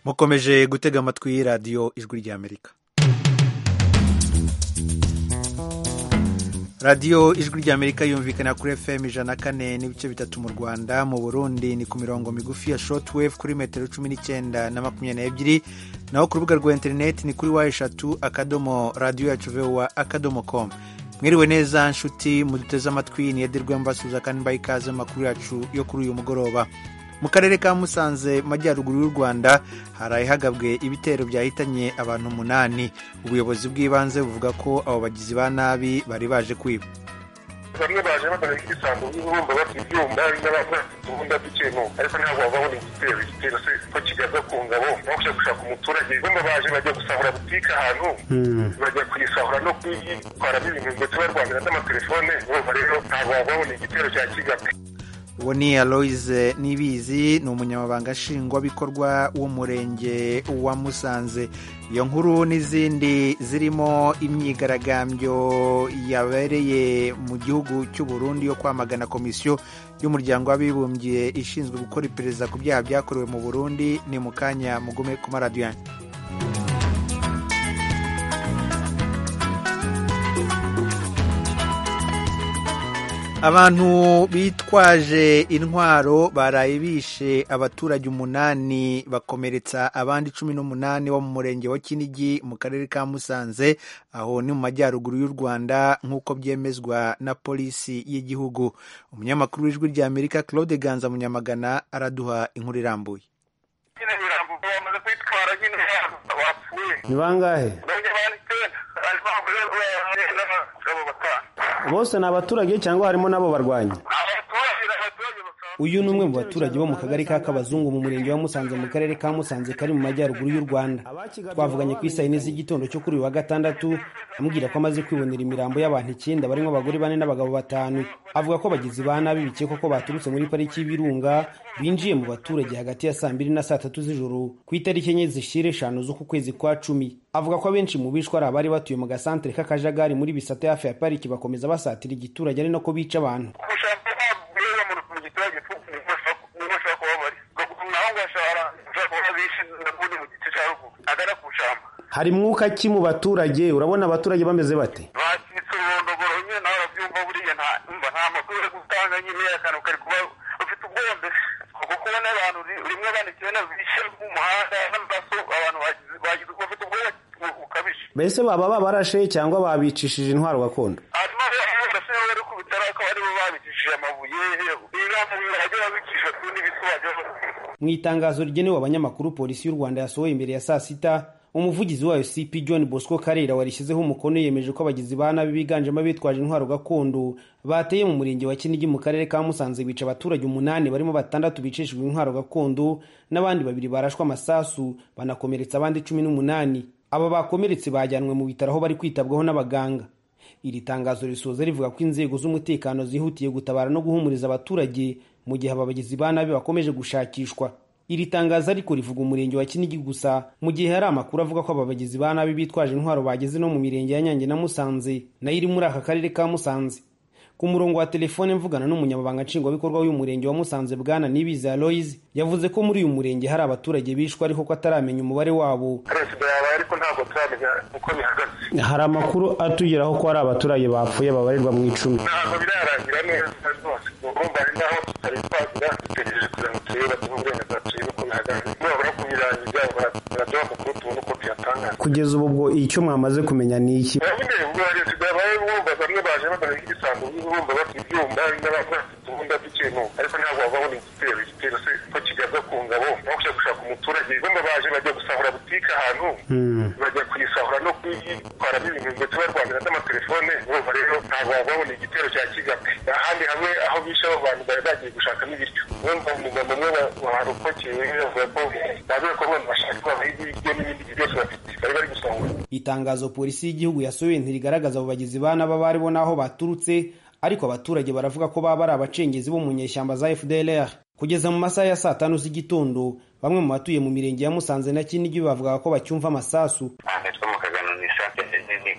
mukomeje gutega amatwi radiyo ijwi ry'amerika radiyo ijwi ry'amerika yumvikana kuri fm ijana na kane n'ibice bitatu mu rwanda mu burundi ni ku mirongo migufi ya shotwave kuri metero cumi n'icyenda na makumyabiri n'ebyiri naho ku rubuga rwa interineti ni kuri wa eshatu akadomo radiyo yacu vewa akadomo komu mwiriwe neza nshuti muduteze amatwi ni ederwe mbasuza kandi mbaye ikaze amakuru yacu yo kuri uyu mugoroba mu karere ka musanze majyaruguru y'u rwanda harahagabwe ibitero byahitanye abantu umunani ubuyobozi bw'ibanze buvuga ko abo bagizi ba nabi bari baje kwiba bamwe baje bamaze kwisanzu bumva bafite ibyuma n'abafite dukeneye ariko ntabwo babona igitero igitero se ko kigaza ku ngabo aho gushaka umuturage bamwe baje bajya gusahura butike ahantu bajya kuyisahura no kuyitwaramo ibintu ndetse barwanira n'amatelefone bumva rero ntabwo babona igitero cya kigabe uwo ni aloise nibizi ni umunyamabanga nshingwabikorwa w'umurenge wa musanze iyo nkuru n'izindi zirimo imyigaragambyo yabereye mu gihugu cy'u Burundi yo kwamagana komisiyo y'umuryango w'abibumbye ishinzwe gukora iperereza ku byaha byakorewe mu burundi ni mu kanya mugume ku maradiyani abantu bitwaje intwaro baraye bishe abaturage umunani bakomeretsa abandi cumi n'umunani bo mu murenge wa kinigi mu karere ka musanze aho ni mu majyaruguru y'u rwanda nk'uko byemezwa na polisi y'igihugu umunyamakuru w'ijwi rya amerika claude ganza munyamagana araduha inkuru irambuye ni bangahe bose ni abaturage cyangwa harimo n'abo barwanya uyu ni umwe mu baturage bo mu kagari ka kabazungu mu murenge wa musanze mu karere ka musanze kari mu majyaruguru y'u rwanda twavuganye ku isaha ine z'igitondo cyo kuri uyu wa gatandatu ambwira ko amaze kwibonera imirambo y'abantu icyenda barimo abagore bane n'abagabo batanu avuga ko bagizi ba nabi bikekwa ko baturutse muri pariki y'ibirunga binjiye mu baturage hagati ya saa mbiri na saa tatu z'ijoro ku itariki enye zishyira eshanu z'uku kwezi kwa cumi avuga ko abenshi mu bishwe ari abari batuye mu gasantere k'akajagari muri bisate hafi ya pariki bakomeza basatira igiturage ari nako bica abantu hari mwuka ki mu baturage urabona abaturage bameze bate bakitse ururondogoro nyine nawe urabyumva buriya ntumva nta makuru uri gutanga nyine akantu kari kuba ufite ubwoba mbese kuko kubona abantu rimwe bane cyenda bishe mu muhanda n'amaraso abantu bagize bafite ubwoba bukabije mbese baba babarashe cyangwa babicishije intwaro gakondo hanyuma barashe bari ku bitaro akaba aribo babicishije amabuye ibirango birahagera babicisha ku n'ibisu wagira mu itangazo rigenewe abanyamakuru polisi y'u rwanda yasohoye imbere ya saa sita umuvugizi wayo cp john bosco karera warishyizeho umukono yemeje ko abagizi ba nabi biganjemo abitwaje intwaro gakondo bateye mu murenge wa kinigi mu karere ka musanze bica abaturage umunani barimo batandatu bicishijwe intwaro gakondo n'abandi babiri barashwe amasasu banakomeretsa abandi cumi n'umunani aba bakomeretse bajyanwe mu bitaro aho bari kwitabwaho n'abaganga iri tangazo risoza rivuga ko inzego z'umutekano zihutiye gutabara no guhumuriza abaturage mu gihe aba bagizi ba nabi bakomeje gushakishwa iri tangazo ariko rivuga umurenge wa kinigi gusa mu gihe hari amakuru avuga ko aba bagizi ba nabi bitwaje intwaro bageze no mu mirenge ya nyange na musanze nayo iri muri aka karere ka musanze ku murongo wa telefone mvugana n'umunyamabanga nshingwabikorwa w'uyu murenge wa musanze bwana nibizi aloise yavuze ko muri uyu murenge hari abaturage bishwe ariko ko ataramenya umubare wabo hari amakuru atugeraho ko hari abaturage bapfuye babarirwa mu icumi ntabwo birarangira neza rwose urumva ari naho tutari twagira dutegereje kugira ngo turebe baduhe uburenganzira uko bihagaze nibabura kubirangiza baraduha amakuru tubone uko tuyatanga kugeza ubu ubwo icyo mwamaze kumenya ni iki nyine ubwo perezida bawe bumva bamwe baje bamaze ibisambo bumva bafite ibyuma n'abafite ubundi dukeneye ariko ntabwo babona igitero igitero se ko kigaza ku ngabo aho gushaka umuturage bamwe baje bajya gusahura butike ahantu bajya kuyisahura no kuyitwaramo ibintu ndetse barwanira n'amatelefone bumva rero ntabwo babona igitero cya kigabe ahandi hamwe aho bishe abo bantu bari bagiye gushakamo ibiryo bumva umugabo umwe warokokeye bavuga ko babe ko abantu bashaka babaha ibiryo n'ibindi byose bafite bari bari gusahura itangazo polisi y'igihugu yasohoye ntirigaragaza abo bagizi ba nabi abo aribo n'aho baturutse ariko abaturage baravuga ko baba ari abacengezi bo mu nyeshyamba za fdlr kugeza mu masaha ya saa tanu z'igitondo bamwe mu batuye mu mirenge ya musanze na kinigi bavuga ko bacyumva amasasu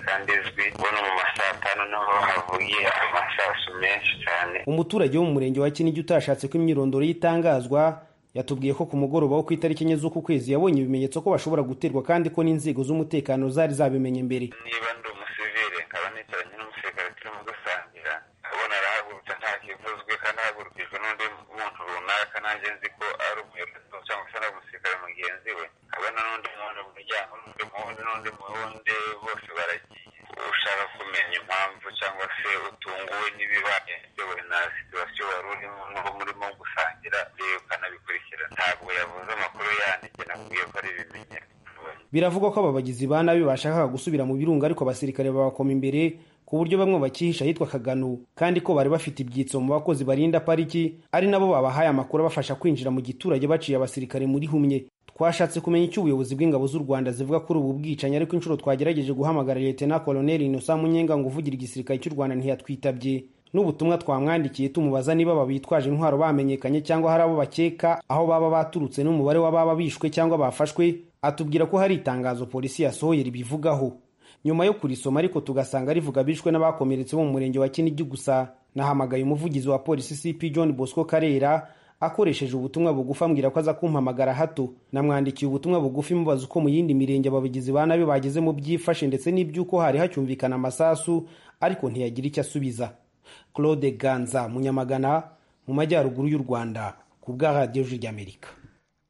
kandi izwi ubona mu masaha atanu naho havuye amasasu menshi cyane umuturage wo mu murenge wa kinigi utashatse ko imyirondoro ye itangazwa yatubwiye ko ku mugoroba wo ku itariki enye z'uku kwezi yabonye ibimenyetso ko bashobora guterwa kandi ko n'inzego z'umutekano zari zabimenye mbere niba ndi umusivire nkaba nicaranye n'umusirikare turimo dusangira abona arahagurutse nta kivuzwe kandi ahagurukijwe n'undi muntu runaka nanjye nzi ko ari umuyobozi cyangwa se ari umusirikare mugenzi we abona n'undi muntu mu muryango n'undi muwundi n'undi muwundi bose baragiye ushaka kumenya impamvu cyangwa se utunguwe n'ibibaye bitewe na situwasiyo wari urimo n'uwo murimo gusangira rero ukanabikurikirana ntabwo yavuze amakuru yanjye nakubwiye ko ari ibimenyetso biravugwa ko aba bagizi ba nabi bashakaga gusubira mu birunga ariko abasirikare babakoma imbere ku buryo bamwe bakihisha ahitwa kagano kandi ko bari bafite ibyitso mu bakozi barinda pariki ari nabo babahaye amakuru abafasha kwinjira mu giturage baciye abasirikare muri humye twashatse kumenya icyo ubuyobozi bw'ingabo z'u rwanda zivuga kuri ubu bwicanyi ariko inshuro twagerageje guhamagara leta koloneli inosa munyenga ngo uvugira igisirikare cy'u rwanda ntiyatwitabye n'ubutumwa twamwandikiye tumubaza niba babitwaje intwaro bamenyekanye cyangwa hari abo bakeka aho baba baturutse n'umubare w'ababa bishwe cyangwa bafashwe atubwira ko hari itangazo polisi yasohoye ribivugaho nyuma yo kurisoma ariko tugasanga rivuga bishwe n'abakomeretse bo mu murenge wa kinigi gusa nahamagaye umuvugizi wa polisi cp john bosco karera akoresheje ubutumwa bugufi ambwira ko aza kumpamagara hato namwandikiye ubutumwa bugufi mubaza uko mu yindi mirenge ababigizi ba nabi bageze mu byifashe ndetse n'iby'uko hari hacyumvikana amasasu ariko ntiyagira icyo asubiza claude ganza munyamagana mu majyaruguru y'u rwanda ku bwa radiyo ry'amerika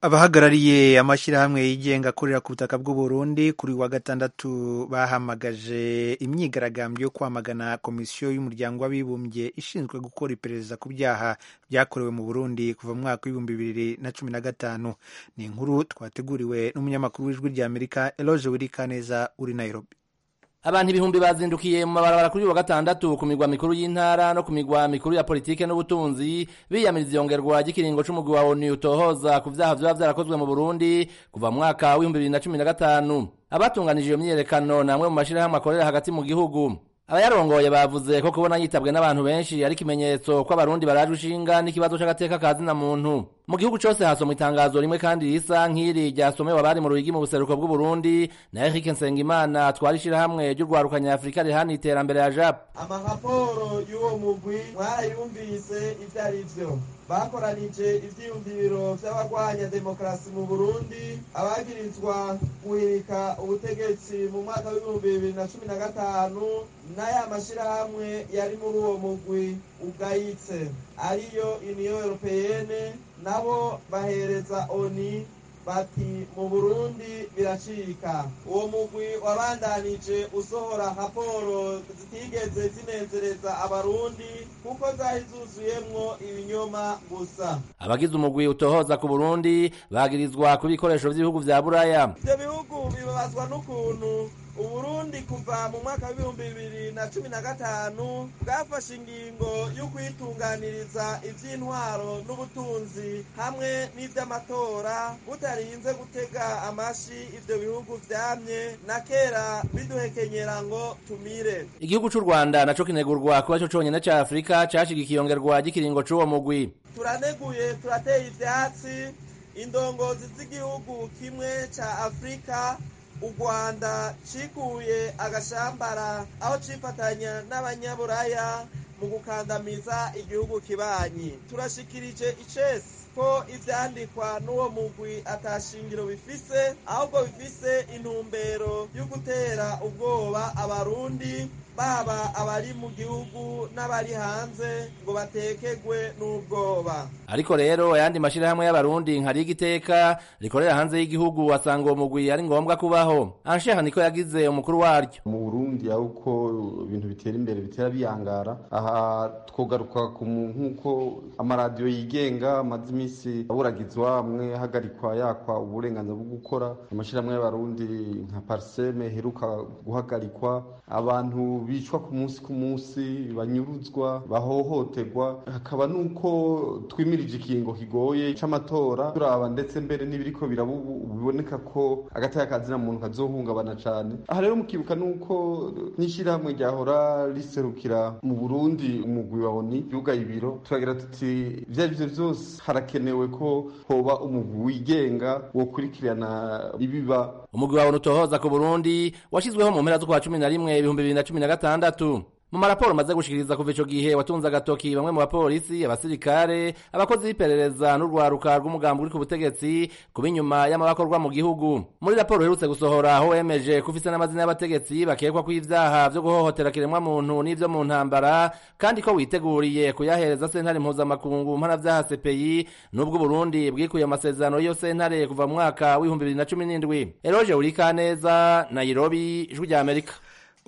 abahagarariye amashyirahamwe yigenga akorera ku butaka bw'u Burundi kuri wa gatandatu bahamagaje imyigaragambyo yo kwamagana komisiyo y'umuryango w'abibumbye ishinzwe gukora iperereza ku byaha byakorewe mu Burundi kuva mu mwaka w'ibihumbi bibiri na cumi na gatanu ni inkuru twateguriwe n'umunyamakuru w'ijwi rya Amerika Eloge Wirikaneza uri Nairobi abantu ibihumbi bazindukiye mu mabarabara kuri wa gatandatu ku migwa mikuru y'intara no ku migwa mikuru ya politike n'ubutunzi biyamiriza iyongerwa ry'ikiringo c'umugwi wa onu utohoza ku vyaha vyoba vyarakozwe mu burundi kuva mu mwaka w'ibihumbi bibiri na cumi na gatanu abatunganije iyo myiyerekano namwe mu mashirahamwe akorera hagati mu gihugu abayarongoye bavuze ko kubona yitabwe n'abantu benshi ari ikimenyetso ko abarundi barajwe ishinga n'ikibazo c'agateka ka zina muntu mu gihugu cose hasomwa itangazo rimwe kandi risa nk'iri ryasomewe abari mu ruhigi mu buseruko bw'uburundi na erike nsengimana twari ishirahamwe ry'urwaruka nyafurika rihana iterambere ya jap amaraporo y'uwo mugwi mwarayumvise ivyo ari vyo bakoranije ivyiyumviro vy'abagwanya demokarasi mu burundi abagirizwa guhirika ubutegetsi mu mwaka w'ibihumbi bibiri na cumi na gatanu n'aya mashirahamwe yari muri uwo mugwi ugayitse ariyo uniyo europeyene nabo bahereza oni bati mu burundi biracika uwo mugwi wabandanije usohora raporo zitigeze zinezereza abarundi kuko zari zuzuyemwo ibinyoma gusa abagize umugwi utohoza ku burundi bagirizwa ku bikoresho vy'ibihugu vya buraya ivyo bihugu bibabazwa n'ukuntu uburundi kuva mu mwaka w'ibihumbi bibiri na cumi na gatanu bwafashe ingingo yo kwitunganiriza iby'intwaro n'ubutunzi hamwe n'iby'amatora butarinze gutega amashi ibyo bihugu byamye na kera biduhekenyera ngo tumire igihugu c'u rwanda naco kinegurwa kuba co conyene ca afurika cashigikiye iyongerwa ry'ikiringo c'uwo mugwi turaneguye turateye ivyatsi indongozi z'igihugu kimwe ca afurika u rwanda cikuye agashambara aho cifatanya n'abanyaburaya mu gukandamiza igihugu kibanyi turashikirije icesi ko ivyandikwa n'uwo mugwi atashingiro bifise ahubwo bifise intumbero yo gutera ubwoba abarundi baba abari mu gihugu n'abari hanze ngo batekegwe n'ubwoba ariko rero ayandi mashirahamwe y'abarundi nkari igiteka rikorera hanze y'igihugu asanga uwo mugwi ari ngombwa kubaho ansheha niko yagize umukuru waryo mu burundi aho uko ibintu bitera imbere bitera biyangara aha twogaruka ku mu- nk'uko amaradiyo yigenga amaze iminsi aburagizwa amwe ahagarikwa yakwa uburenganzira bwo gukora amashyirahamwe y'abarundi nka pariseme heruka guhagarikwa abantu bicwa ku munsi ku munsi banyuruzwa bahohoterwa hakaba n'uko twimirije ikingo kigoye c'amatora turaba ndetse mbere n'ibiriko biraba ubu biboneka ko agataya kazina muntu kazohungabana cane aha rero mukibuka n'uko n'ishyirahamwe ryahora riserukira mu burundi umugwi wa oni yugaye ibiro turagira tuti ivyo ari vyo vyose harakenewe ko hoba umugwi wigenga wokurikirana ibiba umugwi wawe utohoza ku burundi washyizweho mu mpera z'ukwa cumi na rimwe ibihumbi bibiri na cumi na gatandatu mu maraporo maze gushikiriza kuva ico gihe watunze agatoki bamwe mu bapolisi abasirikare abakozi b'iperereza n'urwaruka rw'umugambi uri ku butegetsi kuba inyuma y'amabakorwa mu gihugu muri raporo iherutse gusohora aho wemeje ko ufise n'amazina y'abategetsi bakekwa ko ivyaha vyo guhohotera kiremwamuntu n'ivyo mu ntambara kandi ko witeguriye kuyahereza sentare mpuzamakungu mu mpana vyaha cpi n'ubwo uburundi bwikuye amasezerano y'iyo sentare kuva mu mwaka w'ibihumbi bibiri na cumi n'indwi eroge urikaneza nairobi ijwi rya amerika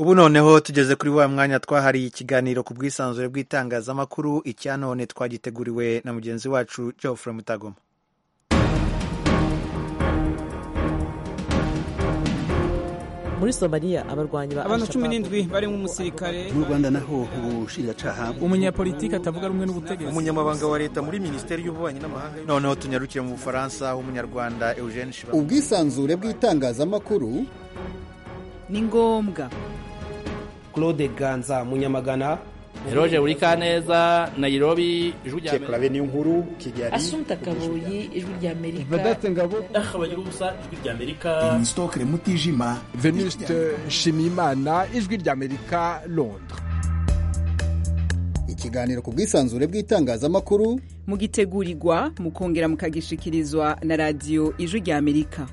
ubu noneho tugeze kuri wa mwanya twahariye ikiganiro ku bwisanzure bw'itangazamakuru icya none twagiteguriwe na mugenzi wacu geoffrey mutagoma muri somaliya abarwanyi ba abantu cumi n'indwi barimo umusirikare mu rwanda naho ubushinjacyaha umunyapolitiki atavuga rumwe n'ubutegetsi umunyamabanga wa leta muri minisiteri y'ububanyi n'amahanga noneho tunyarukire mu bufaransa w'umunyarwanda eugene shiba ubwisanzure bw'itangazamakuru ni ngombwa claude ganza munyamagana eroge urikaneza nairobi ijwi rya amerika niyo nkuru kigali asumta kabuyi ijwi rya amerika vedate ngabo akabagira ubusa ijwi rya amerika inisitokere mutijima venuste shimimana ijwi rya amerika londres ikiganiro ku bwisanzure bw'itangazamakuru mugitegurirwa mukongera mukagishikirizwa na radiyo ijwi rya amerika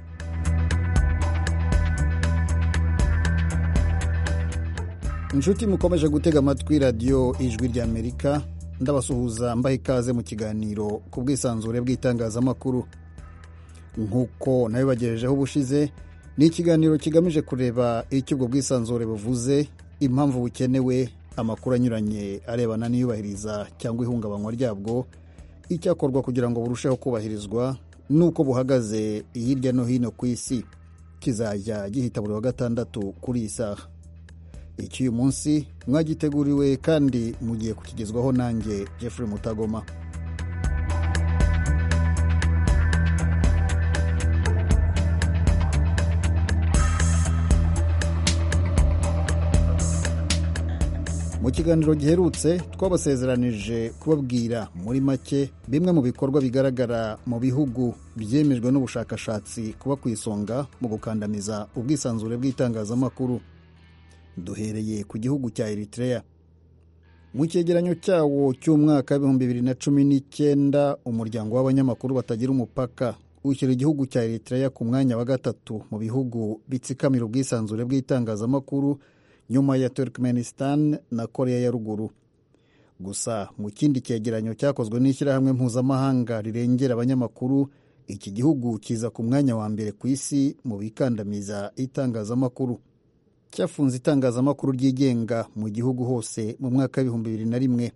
inshuti mukomeje gutega amatwi radiyo ijwi ry'amerika ndabasuhuza mbaha ikaze mu kiganiro ku bwisanzure bw'itangazamakuru nk'uko nabibagejejeho ubushize ni ikiganiro kigamije kureba icyo ubwo bwisanzure buvuze impamvu bukenewe amakuru anyuranye arebana n'iyubahiriza cyangwa ihungabanywa ryabwo icyakorwa kugira ngo burusheho kubahirizwa n'uko buhagaze hirya no hino ku isi kizajya gihita buri wa gatandatu kuri iyi saha icy'uyu munsi mwagiteguriwe kandi mugiye kukigezwaho nanjye Jeffrey mutagoma mu kiganiro giherutse twabasezeranije kubabwira muri make bimwe mu bikorwa bigaragara mu bihugu byemejwe n'ubushakashatsi kuba ku isonga mu gukandamiza ubwisanzure bw'itangazamakuru duhereye ku gihugu cya Eritrea mu cyegeranyo cyawo cy'umwaka w'ibihumbi bibiri na cumi n'icyenda umuryango w'abanyamakuru batagira umupaka ushyira igihugu cya Eritrea ku mwanya wa gatatu mu bihugu bitsikamira ubwisanzure bw'itangazamakuru nyuma ya Turkmenistan na Korea ya ruguru gusa mu kindi cyegeranyo cyakozwe n'ishyirahamwe mpuzamahanga rirengera abanyamakuru iki gihugu kiza ku mwanya wa mbere ku isi mu bikandamiza itangazamakuru cyafunze itangazamakuru ryigenga mu gihugu hose mu mwaka w'ibihumbi bibiri na rimwe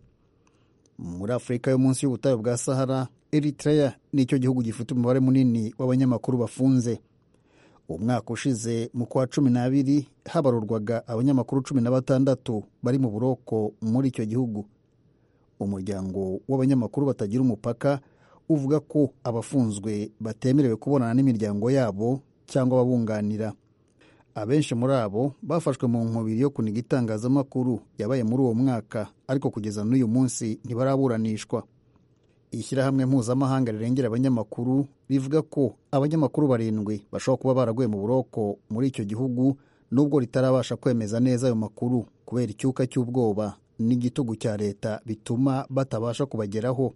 muri afurika yo munsi y'ubutayu bwa sahara eritrea nicyo gihugu gifite umubare munini w'abanyamakuru bafunze umwaka ushize mu kwa cumi n'abiri habarurwaga abanyamakuru cumi na batandatu bari mu buroko muri icyo gihugu umuryango w'abanyamakuru batagira umupaka uvuga ko abafunzwe batemerewe kubonana n'imiryango yabo cyangwa ababunganira abenshi muri abo bafashwe mu nkubiri yo kuniga itangazamakuru yabaye muri uwo mwaka ariko kugeza n'uyu munsi ntibaraburanishwa ishyirahamwe mpuzamahanga rirengera abanyamakuru rivuga ko abanyamakuru barindwi bashobora kuba baraguye mu buroko muri icyo gihugu nubwo ritarabasha kwemeza neza ayo makuru kubera icyuka cy'ubwoba n'igitugu cya leta bituma batabasha kubageraho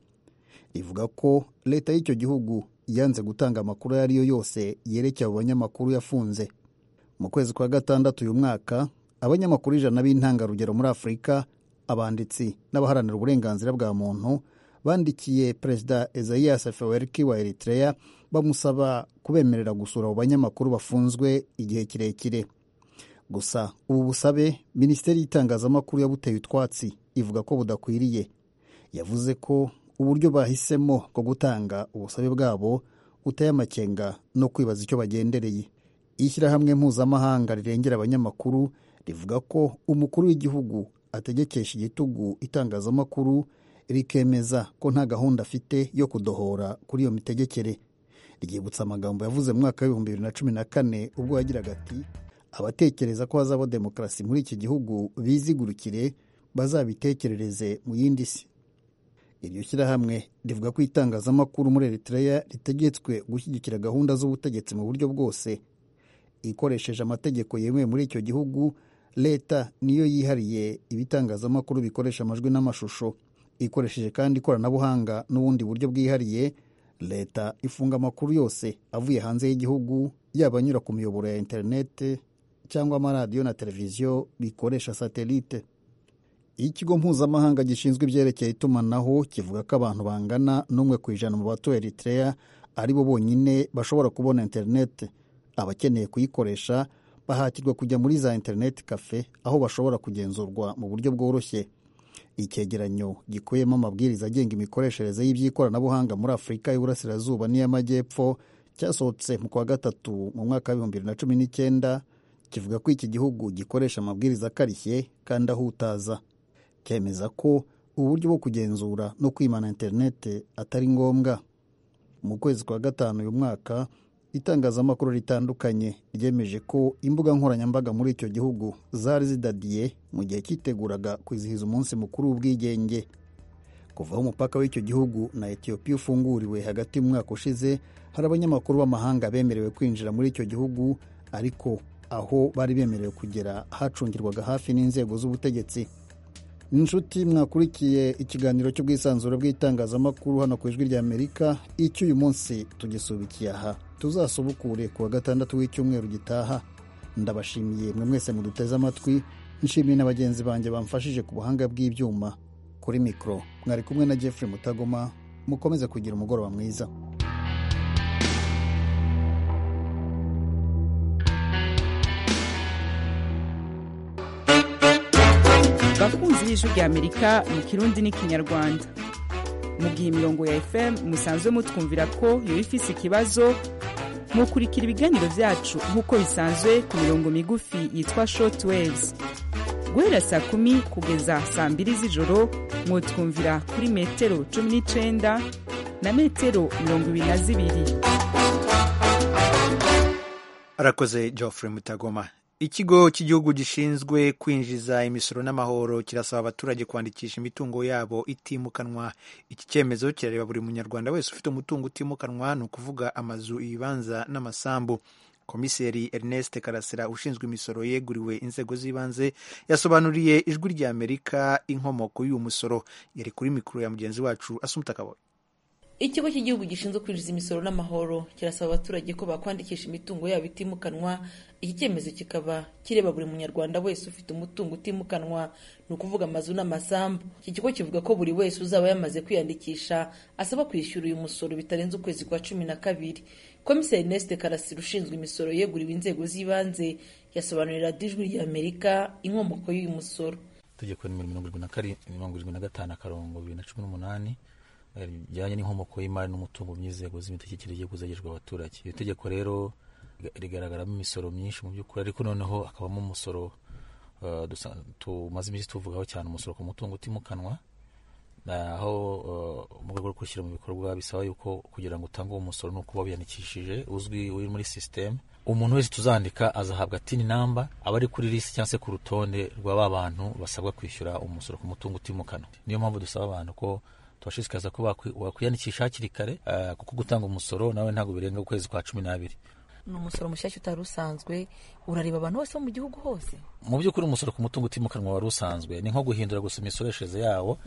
rivuga ko leta y'icyo gihugu yanze gutanga amakuru ayo ari yo yose yerekeye abo banyamakuru yafunze mu kwezi kwa gatandatu uyu mwaka abanyamakuru ijana b'intangarugero muri afurika abanditsi n'abaharanira uburenganzira bwa muntu bandikiye perezida ezayas feweriki wa eritrea bamusaba kubemerera gusura abo banyamakuru bafunzwe igihe kirekire gusa ubu busabe minisiteri y'itangazamakuru yabuteye utwatsi ivuga ko budakwiriye yavuze ko uburyo bahisemo bwo gutanga ubusabe bwabo buteye amakenga no kwibaza icyo bagendereye ishyirahamwe mpuzamahanga rirengera abanyamakuru rivuga ko umukuru w'igihugu ategekesha igitugu itangazamakuru rikemeza ko nta gahunda afite yo kudohora kuri iyo mitegekere ryibutsa amagambo yavuze mu mwaka w'ibihumbi bibiri na cumi na kane ubwo yagiraga ati abatekereza ko hazabaho demokarasi muri iki gihugu bizigurukire bazabitekerereze mu yindi si iryo shyirahamwe rivuga ko itangazamakuru muri eritrea ritegetswe gushyigikira gahunda z'ubutegetsi mu buryo bwose ikoresheje amategeko yemewe muri icyo gihugu leta niyo yihariye ibitangazamakuru bikoresha amajwi n'amashusho ikoresheje kandi ikoranabuhanga n'ubundi buryo bwihariye leta ifunga amakuru yose avuye hanze y'igihugu yaba anyura ku miyoboro ya interinete cyangwa amaradiyo na televiziyo bikoresha satelite iyo ikigo mpuzamahanga gishinzwe ibyerekeye itumanaho kivuga ko abantu bangana n'umwe ku ijana mu batuye eritrea ari bo bonyine bashobora kubona interinete abakeneye kuyikoresha bahatirwa kujya muri za interineti kafe aho bashobora kugenzurwa mu buryo bworoshye icyegeranyo gikubiyemo amabwiriza agenga imikoreshereze y'iby'ikoranabuhanga muri afurika y'uburasirazuba n'iy'amajyepfo cyasohotse mu kwa gatatu mu mwaka w'ibihumbi bibiri na cumi n'icyenda kivuga ko iki gihugu gikoresha amabwiriza akarishye kandi ahutaza cyemeza ko uburyo bwo kugenzura no kwimana interineti atari ngombwa mu kwezi kwa gatanu uyu mwaka itangazamakuru ritandukanye ryemeje ko imbuga nkoranyambaga muri icyo gihugu zari zidadiye mu gihe cyiteguraga kwizihiza umunsi mukuru w'ubwigenge kuva aho umupaka w'icyo gihugu na etiyopiya ufunguriwe hagati mu mwaka ushize hari abanyamakuru b'amahanga bemerewe kwinjira muri icyo gihugu ariko aho bari bemerewe kugera hacungirwaga hafi n'inzego z'ubutegetsi inshuti mwakurikiye ikiganiro cy'ubwisanzure bw'itangazamakuru hano ku ijwi ry'amerika icyo uyu munsi tugisubikiye aha tuzasubukure ku wa gatandatu w'icyumweru gitaha ndabashimiye mwe mwese muduteze amatwi nshimiye na bagenzi banjye bamfashije ku buhanga bw'ibyuma kuri mikoro mwari kumwe na jeffrey mutagoma mukomeze kugira umugoroba mwiza bakunzi b'ijwi rya amerika mu kirundi n'ikinyarwanda mu gihe imirongo ya fm musanzwe mutwumvira ko yaba ifise ikibazo mukurikira ibiganiro byacu nk'uko bisanzwe ku mirongo migufi yitwa short waves guhera saa kumi kugeza saa mbiri z'ijoro mwutwumvira kuri metero cumi n'icyenda na metero mirongo ibiri na zibiri arakoze geoffrey mutagoma ikigo cy'igihugu gishinzwe kwinjiza imisoro n'amahoro kirasaba abaturage kwandikisha imitungo yabo itimukanwa iki cyemezo kirareba buri munyarwanda wese ufite umutungo utimukanwa ni ukuvuga amazu ibibanza n'amasambu komiseri ernest karasira ushinzwe imisoro yeguriwe inzego z'ibanze yasobanuriye ijwi rya amerika inkomoko y'uyu musoro yari kuri mikoro ya mugenzi wacu asumuta kabone ikigo cy'igihugu gishinzwe kwinjiza imisoro n'amahoro kirasaba abaturage ko bakwandikisha imitungo yabo itimukanwa iki cyemezo kikaba kireba buri munyarwanda wese ufite umutungo utimukanwa ni ukuvuga amazu n'amasambu iki kigo kivuga ko buri wese uzaba yamaze kwiyandikisha asaba kwishyura uyu musoro bitarenze ukwezi kwa cumi na kabiri komiseri Ernest karasira ushinzwe imisoro yeguriwe inzego z'ibanze yasobanurira dijwi ry'amerika inkomoko y'uyu musoro itegeko nimero mirongo irindwi na karindwi mirongo irindwi na gatanu akarongo bibiri na cumi n'umunani bijyanye n'inkomoko y'imari n'umutungo by'inzego z'imitegekere y'igihugu zegerejwe abaturage iri tegeko rero rigaragaramo imisoro myinshi mu by'ukuri ariko noneho hakabamo umusoro tumaze iminsi tuvugaho cyane umusoro ku mutungo utimukanwa aho mu rwego rwo gushyira mu bikorwa bisaba yuko kugira ngo utange uwo musoro ni ukuba wiyandikishije uzwi uri muri sisiteme umuntu wese tuzandika azahabwa tini namba aba ari kuri lisi cyangwa se ku rutonde rwa ba bantu basabwa kwishyura umusoro ku mutungo utimukanwa niyo mpamvu dusaba abantu ko tubashishikariza ko wakwiyandikisha hakiri kare kuko gutanga umusoro nawe ntabwo birenga ukwezi kwa cumi n'abiri ni umusoro mushyashya utari usanzwe urareba abantu bose mu gihugu hose mu by'ukuri umusoro ku mutungo utimukanwa wari usanzwe ni nko guhindura gusa imisoreshereze yawo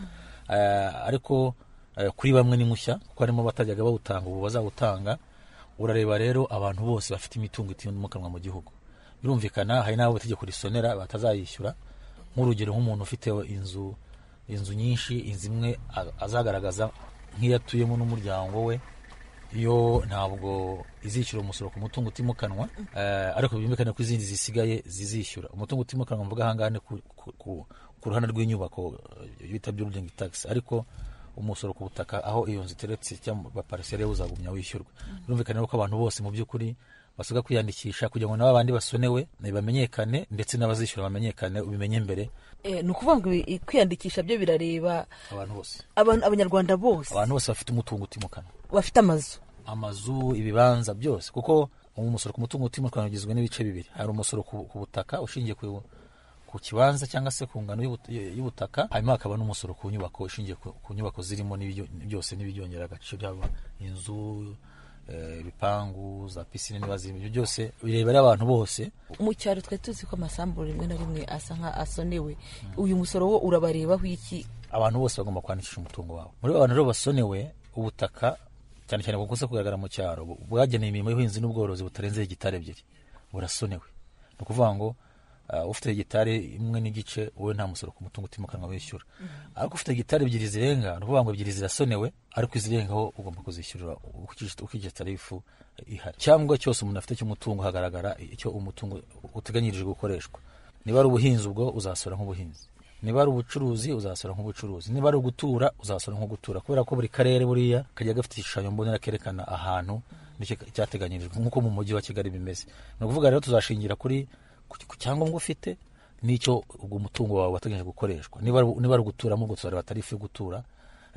ariko kuri bamwe ni mushya kuko harimo batajyaga bawutanga ubu bazawutanga urareba rero abantu bose bafite imitungo itimukanwa mu gihugu birumvikana hari n'abo itegeko risonera batazayishyura nk'urugero nk'umuntu ufite inzu inzu nyinshi inzu imwe azagaragaza nk'iyatuyemo n'umuryango we yo ntabwo izishyura umusoro ku mutungo utimukanwa ariko byumvikane ko izindi zisigaye zizishyura umutungo utimukanwa mvuga ahangaha ni ku ruhande rw'inyubako bita building tax ariko umusoro ku butaka aho iyo nzu iteretse cyangwa baparisere uzagumya wishyurwa birumvikane ko abantu bose mu by'ukuri basabwa kwiyandikisha kugira ngo nabo abandi basonewe bamenyekane ndetse n'abazishyura bamenyekane ubimenye mbere ni ukuvuga ngo kwiyandikisha byo birareba abantu bose abanyarwanda bose abantu bose bafite umutungo utimukanwa bafite amazu amazu ibibanza byose kuko umusoro ku mutungo utimukanwa ugizwe n'ibice bibiri hari umusoro ku butaka ushingiye ku kibanza cyangwa se ku ngano y'ubutaka hanyuma hakaba n'umusoro ku nyubako ushingiye ku nyubako zirimo byose n'ibyongera agaciro byaba inzu eh, ibipangu za pisine niba zirimo ibyo byose birebera abantu bose mu cyaro twari tuzi ko amasambu rimwe na rimwe asa nka asonewe uyu musoro wo urabarebaho iki abantu bose bagomba kwandikisha umutungo wabo muri abo bantu rero basonewe ubutaka cyane cyane bukunze kugaragara mu cyaro bu- bwagenewe imirimo y'ubuhinzi n'ubworozi butarenze hegitari ebyiri burasonewe ni ukuvuga ngo ah, ufite hegitari imwe n'igice wowe nta musoro ku mutungo utimukanwa wishyura ariko ufite hegitari ebyiri zirenga ni ukuvuga ngo ebyiri zirasonewe ariko izirengaho ugomba kuzishyurira ukurikije- ukurikije tarifu ihari cyangwa cyose umuntu afite cy'umutungo hagaragara icyo umutungo uteganyirijwe gukoreshwa niba ari ubuhinzi ubwo uzasora nk'ubuhinzi niba ari ubucuruzi uzasora nk'ubucuruzi niba ari ugutura uzasora nk'ugutura kubera ko buri karere buriya kajya gafite igishushanyo mbonera kerekana ahantu n'icyo cyateganyirijwe nk'uko mu mujyi wa kigali bimeze ni ukuvuga rero tuzashingira kuri ku cyangombwa ufite n'icyo ubwo mutungo wawe wateganyije gukoreshwa niba ari- niba ari uguturamo ubwo tuzareba tarifu yo gutura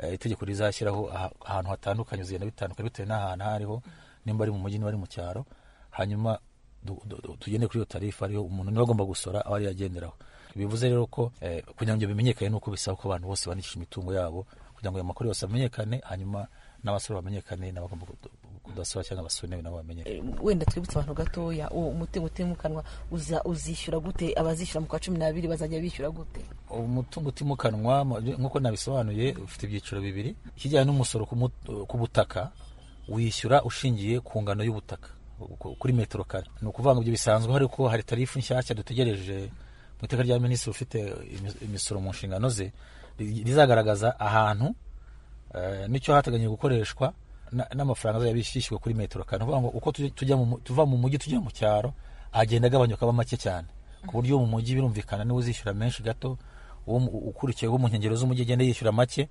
eh, itegeko rizashyiraho aha- ahantu hatandukanye uzigenda bitandukanye bitewe n'ahantu aho ariho nimba ari mu mujyi niba ari mu cyaro hanyuma du- du- du- tugende kuri iyo tarifu ariyo umuntu niba agomba gusora aho ariyo agenderaho bivuze rero ko eh, kugira ngo ibyo bimenyekane nuko bisaba ko abantu bose bandikisha imitungo yabo kugira ngo ayo makuru yose amenyekane hanyuma n'abasora bamenyekane n'abagomba kudu- kudasora cyangwa abasonewe nabo bamenyekane wenda twibutse abantu gatoya uwo umutungo utimukanwa uza- uzishyura gute abazishyura mu kwa cumi n'abiri bazajya bishyura gute umutungo utimukanwa mu- nk'uko nabisobanuye ufite ibyiciro bibiri ikijyanye n'umusoro ku mut- ku butaka wishyura ushingiye ku ngano y'ubutaka ku- kuri metero kare ni ukuvuga ngo ibyo bisanzwe ariko hari tarifu nshyashya dutegereje mu iteka rya minisitiri ufite imi- imisoro mu nshingano ze ri- rizagaragaza ahantu eh, n'icyo hateganyijwe gukoreshwa na- n'amafaranga azajya bishyishyuwe kuri metero kare ni ukuvuga ngo uko tujya- tujya mu mu- tuva mu mujyi tujya mu cyaro agenda agabanyuka aba make cyane ku buryo mu mujyi birumvikana niwe uzishyura menshi gato uwo mu- ukurikiyeho mu nkengero z'umujyi agenda yishyura make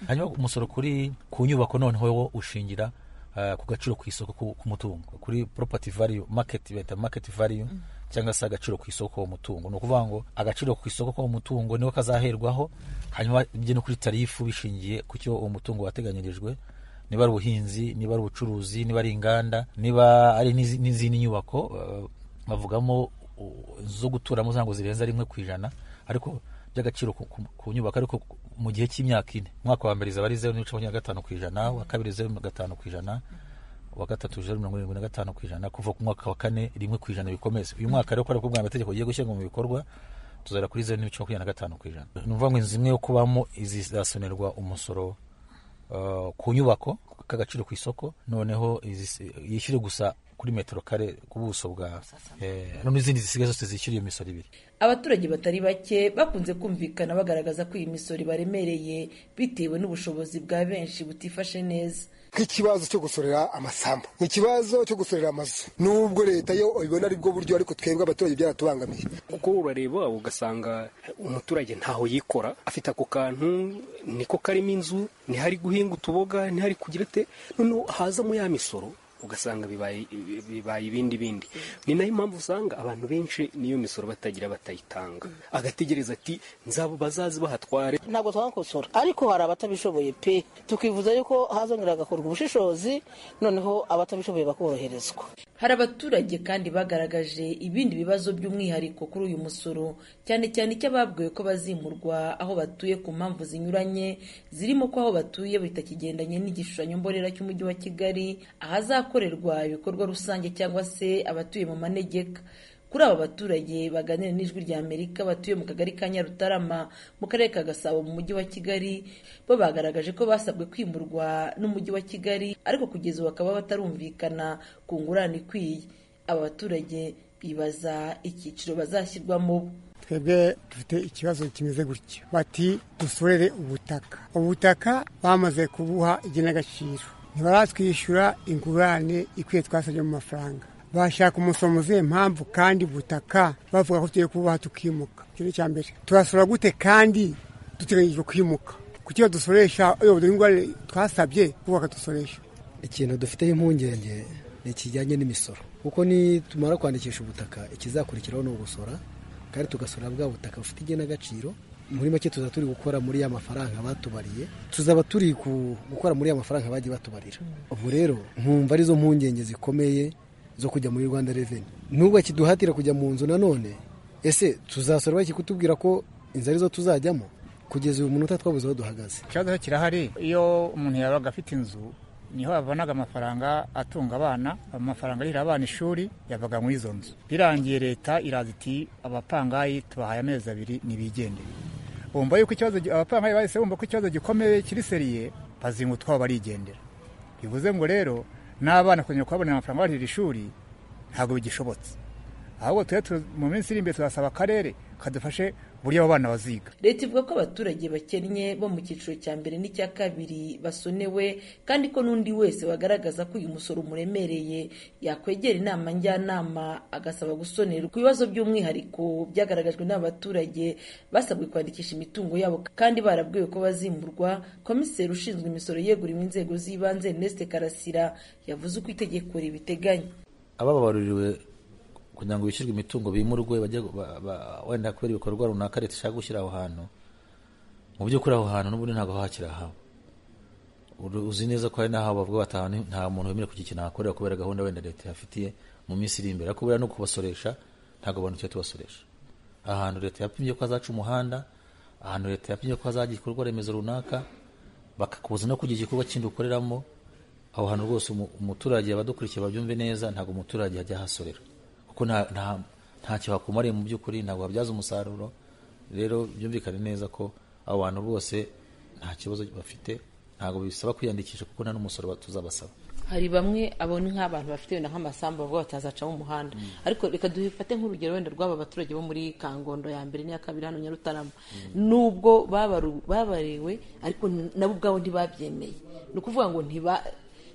hanyuma umusoro kuri ku nyubako noneho wo ushingira eh, ku gaciro ku isoko ku- k'umutungo kuri property value market bita market value cyangwa se agaciro ku isoko k'uwo mutungo ni ukuvuga ngo agaciro ku isoko k'uwo mutungo niwo kazaherwaho hanyuma bijye no kuri tarifu bishingiye ku cyo uwo mutungo wateganyirijwe niba ari ubuhinzi niba ari ubucuruzi niba ari inganda niba ari n'izi- n'izindi nyubako eh, bavugamo u- inzu zo guturamo zango zirenza rimwe ku ijana ariko by'agaciro ku- ku ku nyubako ariko ku- mu gihe cy'imyaka ine umwaka wa mbere zaba ari zeru n'ibice makumyabiri na gatanu ku ijana uwa kabiri zeru na gatanu ku ijana uwa gatatu zeru mirongo irindwi na gatanu ku ijana kuva ku mwaka wa kane rimwe ku ijana bikomeze uyu mwaka rero kubera ko ubwa mbere itegeko rigiye gushyirwa mu bikorwa tuzara kuri zeru n'ibice makumyabiri na gatanu ku ijana ni ukuvuga ngo inzu imwe yo kubamo izizasonerwa umusoro eh, ku nyubako k'agaciro ku isoko noneho izis- yishyure gusa kuri metero kare ku buso bwa eh, n'izindi zisigaye zose zishyura iyo misoro ibiri abaturage batari bake bakunze kumvikana bagaragaza ko iyi misoro ibaremereye bitewe n'ubushobozi bwa benshi butifashe neza nk'ikibazo cyo gusorera amasambu ikibazo cyo gusorera amazu nubwo leta yo ibona ari bwo buryo ariko twebwe abaturage byaratubangamiye kuko urareba ugasanga umuturage ntaho yikora afite ako kantu niko karimo inzu ntihari guhinga utuboga ntihari kugira ate noneho hazamo ya misoro ugasanga bibaye bibaye ibindi bindi ni nayo mpamvu usanga abantu benshi n'iyo misoro batagira batayitanga agategereza ati nzabo bazazi bahatware ntabwo twakosora ariko hari abatabishoboye pe tukivuza yuko hazongera hagakorwa ubushishozi noneho abatabishoboye bakoroherezwa hari abaturage kandi bagaragaje ibindi bibazo by'umwihariko kuri uyu musoro cyane cyane icy'ababwiwe ko bazimurwa aho batuye ku mpamvu zinyuranye zirimo ko aho batuye bitakigendanye n'igishushanyo mbonera cy'umujyi wa kigali ahazakorerwa ibikorwa rusange cyangwa se abatuye mu manegeka kuri aba baturage baganira n'ijwi rya amerika batuye mu kagari ka nyarutarama mu karere ka gasabo mu mujyi wa kigali bo bagaragaje ko basabwe kwimurwa n'umujyi wa kigali ariko kugeza ubu bakaba batarumvikana ku ngurane ikwiye aba baturage bibaza icyiciro bazashyirwamo twebwe dufite ikibazo kimeze gutya bati dusorere ubutaka ubutaka bamaze kubuha igenagaciro ntibaratwishyura ingurane ikwiye twasabye mu mafaranga bashaka umusomo uziye mpamvu kandi ubutaka bavuga ko tugiye kububaha tukimuka icyo ni icya mbere turasora gute kandi duteganyijwe kwimuka kuki badusoresha uyoboye ingurane twasabye kubaka dusoresha ikintu dufiteho impungenge ni ikijyanye n'imisoro kuko nitumara kwandikisha ubutaka ikizakurikiraho ni ugusora kandi tugasora bwa butaka bufite igenagaciro muri make tuzaba turi gukora muri ya mafaranga batubariye tuzaba turi ku- gukora muri ya mafaranga bagiye batubarira ubu rero nkumva arizo mpungenge zikomeye zo kujya muri rwanda reveni n'ubwo kiduhatira kujya mu nzu nanone ese tuzasora baki kutubwira ko inzu arizo tuzajyamo kugeza uyu munota twabuze aho duhagaze ikibazo cyo kirahari iyo umuntu yabaga afite inzu niho babonaga amafaranga atunga abana amafaranga arira abana ishuri yavaga muri izo nzu birangiye leta iraza iti abapangayi tubahaye amezi abiri nibigendere bumva yuko ikibazo abapangayi bahise bumva ko ikibazo gikomeye kiri seriye bazinga utwabo barigendera bivuze ngo rero n'abana kongera kubabonera amafaranga barira ishuri ntabwo bigishobotse ahubwo tujye mu minsi iri imbere tuzasaba akarere kadufashe buriya abo bana baziga leta ivuga ko abaturage bakennye bo mu cyiciro cya mbere n'icya kabiri basonewe kandi ko n'undi wese wagaragaza ko uyu musoro umuremereye yakwegera inama njyanama agasaba gusonerwa ku bibazo by'umwihariko byagaragajwe n'abaturage basabwe kwandikisha imitungo yabo kandi barabwiwe ko bazimurwa komiseri ushinzwe imisoro yeguriwe inzego z'ibanze Ernest karasira yavuze uko itegeko ribiteganya abababaruriwe kugira ngo bishyurwe imitungo bimurwe wenda kubera ibikorwa runaka leta ishaka gushyira aho hantu mu by'ukuri aho hantu n'ubundi ntabwo hakiri haba uzi neza ko hari n'aho bavuga batahana nta muntu wemerewe kugira ikintu ahakorera kubera gahunda wenda leta yafitiye mu minsi iri imbere ariko buriya no kubasoresha ntabwo abantu tujya tubasoresha ahantu leta yapimye ko hazaca umuhanda ahantu leta yapimye ko hazagira igikorwa remezo runaka bakakubuza no kugira igikorwa kindi ukoreramo aho hantu rwose umuturage abadukurikiye babyumve neza ntabwo umuturage yajya ahasorera kuko ntacyo hakumariye mu by'ukuri ntabwo habyaza umusaruro rero byumvikane neza ko abo bantu bose nta kibazo bafite ntabwo bisaba kwiyandikisha kuko nta n'umusoro tuzabasaba hari bamwe abona nk'abantu bafite wenda nk'amasambu bavuga batazacamo umuhanda ariko reka dufate nk'urugero wenda rw'aba baturage bo muri kangondo ya mbere n'iya kabiri hano nyarutarama nubwo babariwe ariko nabo ubwabo ntibabyemeye ni ukuvuga ngo ntiba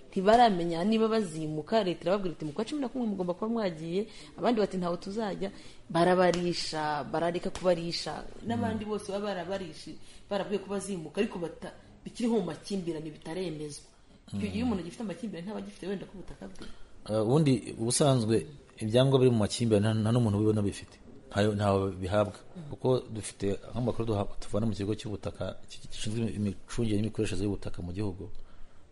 ntibaramenya niba bazimuka leta irababwira iti mu kwa cumi na kumwe mugomba kuba mwagiye abandi bati ntawe tuzajya barabarisha barareka kubarisha n'abandi bose baba barabarishije barabwiye ko bazimuka ariko bikiriho mu makimbirane bitaremezwa icyo gihe umuntu gifite amakimbirane ntaba agifite wenda ko ubutaka bwe ubundi ubusanzwe ibyangombwa biri mu makimbirane nta n'umuntu ubibona bifite ntawe bihabwa kuko dufite nk'amakuru tuvana mu kigo cy'ubutaka gishinzwe imicungire n'imikoreshereze y'ubutaka mu gihugu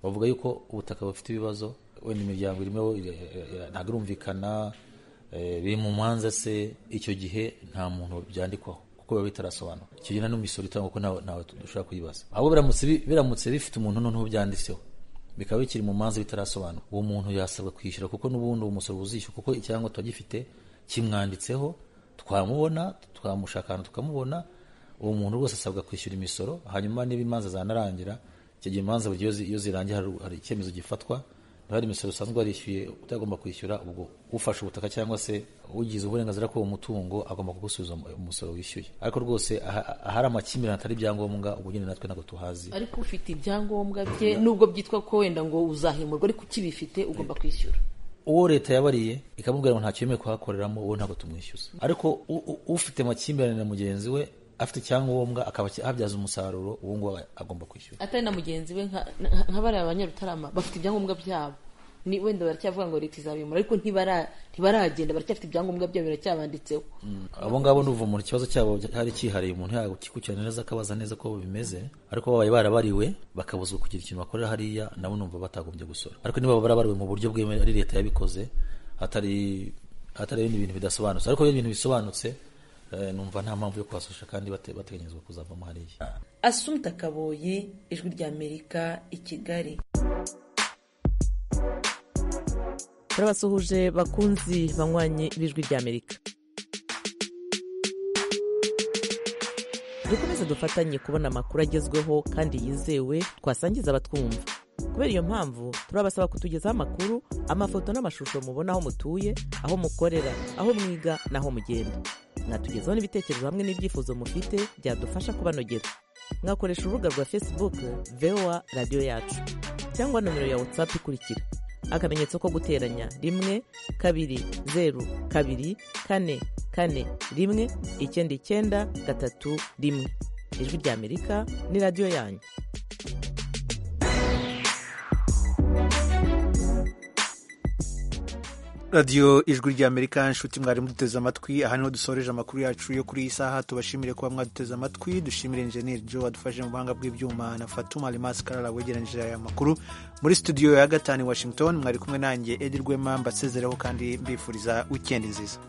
bavuga yuko ubutaka bufite ibibazo wenda imiryango irimo ntabwo irumvikana biri mu manza se icyo gihe nta muntu byandikwaho kuko biba bitarasobanura icyo gihe n'imisoro itangwa ko ntawe dushobora kuyibaza ahubwo biramutse bifite umuntu noneho byanditseho bikaba bikiri mu manza bitarasobanura uwo muntu yasabwa kwishyura kuko n'ubundi uwo musoro uzishyura kuko icyangombwa tuba gifite kimwanditseho twamubona twamushaka ahantu tukamubona uwo muntu rwose asabwa kwishyura imisoro hanyuma niba imanza zanarangira icyo gihe imanza buri iyo zirangiye hari icyemezo gifatwa hari imisoro usanzwe warishyuye utagomba kwishyura ubwo ufashe ubutaka cyangwa se ugize uburenganzira k'uwo mutungo agomba kugusubiza umusoro wishyuye ariko rwose ahari amakimbirane atari ibyangombwa ubwo nyine natwe ntabwo tuhazi ariko ufite ibyangombwa bye nubwo byitwa ko wenda ngo uzahimurwa ariko ukibifite ugomba kwishyura uwo leta yabariye ikamubwira ngo ntacyo yemewe kuhakoreramo uwo ntabwo tumwishyuza ariko ufite amakimbirane na mugenzi we afite icyangombwa akaba abyaza umusaruro uwo nguwo agomba kwishyura atari na mugenzi we nka bariya abanyarutarama bafite ibyangombwa byabo ni wenda baracyavuga ngo leta izabimura ariko ntibaragenda baracyafite ibyangombwa byabo biracyabanditseho abo ngabo ni umuntu ikibazo cyabo cyari cyihariye umuntu yakikurikirana neza akabaza neza ko bimeze ariko babaye barabariwe bakabuzwa kugira ikintu bakorera hariya nabo numva batagombye gusora ariko niba barabariwe mu buryo bwemewe ari leta yabikoze hatari hatari ibindi bintu bidasobanutse ariko ibintu bisobanutse numva nta mpamvu yo kuhasoresha kandi bateganyizwa kuzavamo hariya asumta kaboyi ijwi ry'amerika i kigali turabasuhuje bakunzi banywanye b'ijwi ry'amerika dukomeze dufatanye kubona amakuru agezweho kandi yizewe twasangiza abatwumva kubera iyo mpamvu turabasaba kutugezaho amakuru amafoto n'amashusho mubona aho mutuye aho mukorera aho mwiga n'aho mugenda mwatugezaho n'ibitekerezo hamwe n'ibyifuzo mufite byadufasha kubanogera mwakoresha urubuga rwa facebook voa radiyo yacu cyangwa nomero ya whatsapp ikurikira akamenyetso ko guteranya rimwe kabiri zeru kabiri kane kane rimwe icyenda icyenda gatatu rimwe ijwi ry'amerika ni radiyo yanyu radiyo ijwi ry'amerika nshuti mwari muduteze amatwi aha niho dusoreje amakuru yacu yo kuri iyi saha tubashimire kuba mwaduteze amatwi dushimire injeniyeri jo wadufashe mu buhanga bw'ibyuma na fatuma rimasi karara wegeranyije aya makuru muri studio ya gatanu i washington mwari kumwe nanjye edi rwema mbasezereho kandi mbifuriza wikendi nziza